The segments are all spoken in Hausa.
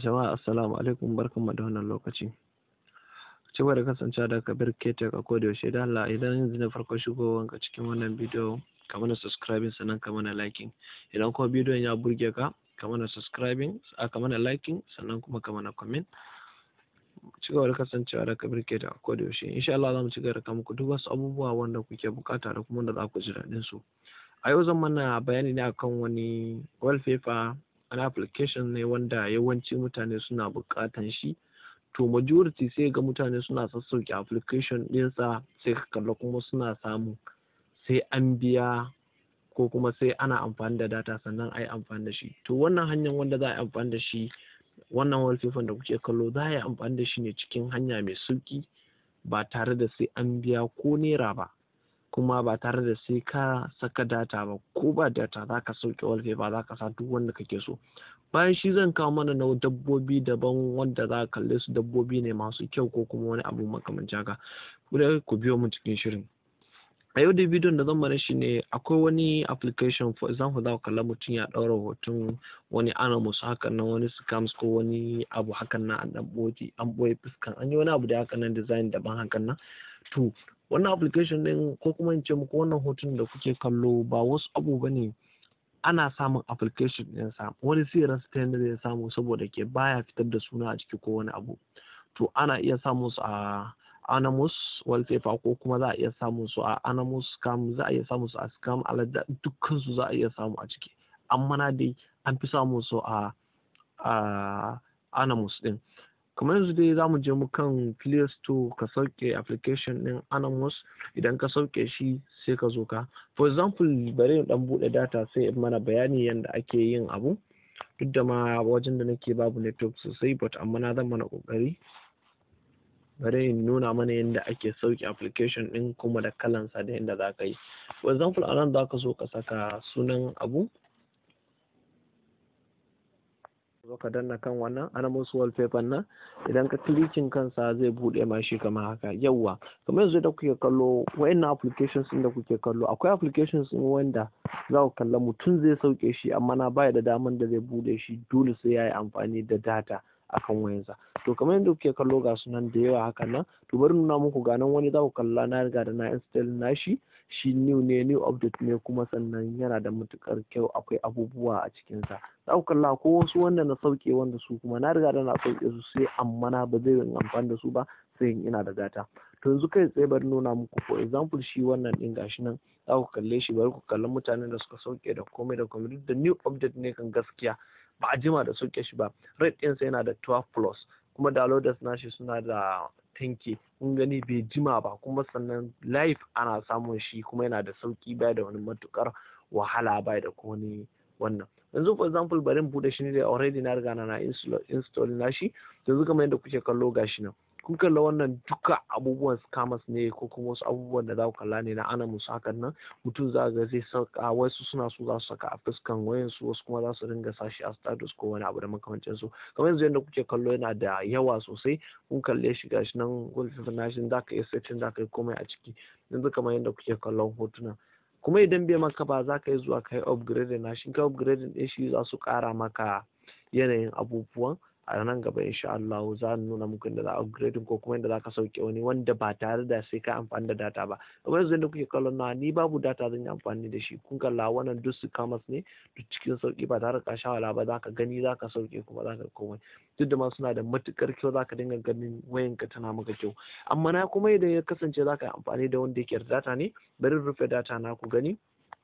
Jama'a assalamu alaikum barkanmu da wannan lokaci. Ci gaba da kasancewa da Kabir Ketek a koda yaushe da Allah idan yanzu ne farkon shigowanka cikin wannan bidiyo ka mana subscribing sannan ka mana liking. Idan kuma bidiyon ya burge ka ka mana subscribing a ka mana liking sannan kuma ka mana comment. Ci gaba da kasancewa da Kabir Ketek a koda yaushe. Insha Allah za mu ci gaba da kawo muku duk wasu abubuwa wanda kuke bukata da kuma wanda za ku ji daɗin su. A yau zan mana bayani ne akan wani wallpaper wani application ne wanda yawanci mutane suna buƙatan shi to majority sai ga mutane suna sassauke application ɗinsa sai ka kalla kuma suna samu sai an biya ko kuma sai ana amfani da data sannan a yi amfani da shi to wannan hanyar wanda za a yi amfani da shi wannan wallpaper da kuke kallo za a yi amfani da shi ne cikin hanya mai sauƙi ba tare da sai an biya ko naira ba kuma ba tare da sai ka saka data ba ko ba data za ka sauke wallpaper za ka sa duk wanda kake so bayan shi zan kawo mana na dabbobi daban wanda za ka kalle su dabbobi ne masu kyau ko kuma wani abu makamancin haka ku biyo mu cikin shirin a yau da bidiyon da zan mana shi ne akwai wani application for example za ku kalla mutum ya ɗaura hoton wani animals hakan nan wani scams ko wani abu hakan nan an ɓoye an ɓoye fuskan an yi wani abu da hakan nan design daban hakan nan to wannan application din ko kuma in ce muku wannan hoton da kuke kallo ba wasu abu ba ne ana samun application din sa wani sai rasa ta yadda zai samu saboda ke baya fitar da suna a ciki ko wani abu to ana iya samun su a animus wallpaper ko kuma za a iya samun su a animus scam za a iya samun su a scam alada dukkan su za a iya samu a ciki amma na dai an fi samun su a a animus din kamar yanzu dai za mu je mu kan play store ka sauke application din animus idan ka sauke shi sai ka zo ka for example bari in dan bude data sai in mana bayani yadda ake yin abu duk da ma wajen da nake babu network sosai but amma na zan mana kokari bari in nuna mana yadda ake sauke application din kuma da kalansa da yadda za ka yi for example a nan za ka so ka saka sunan abu zo ka danna kan wannan animals wallpaper nan idan ka klikin kansa zai bude ma shi kamar haka yawwa kamar yanzu da kuke kallo wayannan applications din da kuke kallo akwai applications din wanda za ku kalla mutum zai sauke shi amma na baya da daman da zai bude shi dole sai ya yi amfani da data akan wayansa to kamar yadda kuke kallo ga sunan da yawa hakan nan to bari nuna muku ga nan wani za ku kalla na riga da na install nashi shi new ne new update ne kuma sannan yana da matukar kyau akwai abubuwa a cikinsa za ku kalla ko wasu wanda na sauke wanda su kuma na riga da na sauke su sai amma na ba zai yin amfani da su ba sai ina da data to yanzu kai tsaye bari nuna muku for example shi wannan din gashi nan za ku kalle shi bari ku kalli mutanen da suka sauke da komai da komai duk da new update ne kan gaskiya ba a jima da sauke shi ba rate ɗinsa yana da 12 plus kuma downloaders nashi suna da tanki kun gani bai jima ba kuma sannan live ana samun shi kuma yana da sauki baya da wani matukar wahala baya da wani wannan yanzu for example bari in bude shi ne da already na riga na install nashi yanzu kamar yadda kuke kallo gashi nan kun kalla wannan duka abubuwan scammers ne ko kuma wasu abubuwan da za ku kalla ne na ana musu hakan nan mutum za ga zai saka wasu suna so za su saka a fuskan wayan su wasu kuma za su ringa sashi a status ko wani abu da makamancin su kamar yanzu yadda kuke kallo yana da yawa sosai kun kalle shi gashi nan wallpaper nashin za ka iya setting za ka yi komai a ciki yanzu kamar yadda kuke kallon hotuna kuma idan bai maka ba za ka yi zuwa ka yi upgrade na shi ka upgrade ɗin shi za su ƙara maka yanayin abubuwan a nan gaba insha Allah za mu nuna muku inda za a upgrading ko kuma inda za ka sauke wani wanda ba tare da sai ka amfani da data ba kamar yanzu da kuke kallon na ni babu data zan yi amfani da shi kun kalla wannan duk su kamas ne duk cikin sauki ba tare da ka wala ba za ka gani za ka sauke kuma za ka komai duk da ma suna da matukar kyau za ka dinga ganin wayanka tana maka kyau amma na kuma idan ya kasance za ka yi amfani da wanda yake da data ne bari rufe data na ku gani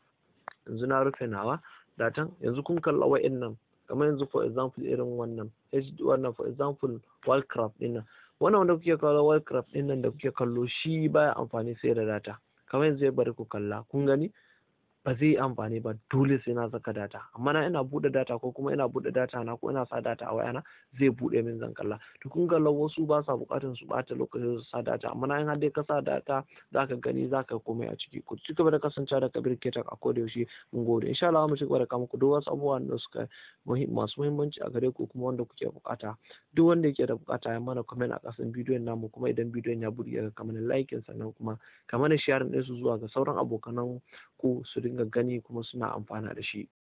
yanzu na rufe nawa datan yanzu kun kalla wa'annan kamar yanzu for example irin wannan HD wannan for example Wildcraft din nan wannan wanda kuke kallo Wildcraft din nan da kuke kallo shi baya amfani sai da data kamar yanzu ya bari ku kalla kun gani ba zai yi amfani ba dole sai na saka data amma na ina bude data ko kuma ina bude data na ko ina sa data a wayana zai bude min zan kalla to kun kalla wasu ba sa bukatun su bata lokacin su sa data amma na in har dai ka sa data zaka gani zaka komai a ciki ku ci gaba da kasancewa da kabir ketak a koda yaushe mun gode insha Allah mu ci gaba da kama ku duk wasu abubuwan da suka masu muhimmanci a gare ku kuma wanda kuke bukata duk wanda yake da bukata ya mana comment a kasan bidiyon namu kuma idan bidiyon ya burge ka mana like sannan kuma ka mana sharing din su zuwa ga sauran abokanan ku su dinga gani kuma suna amfana da shi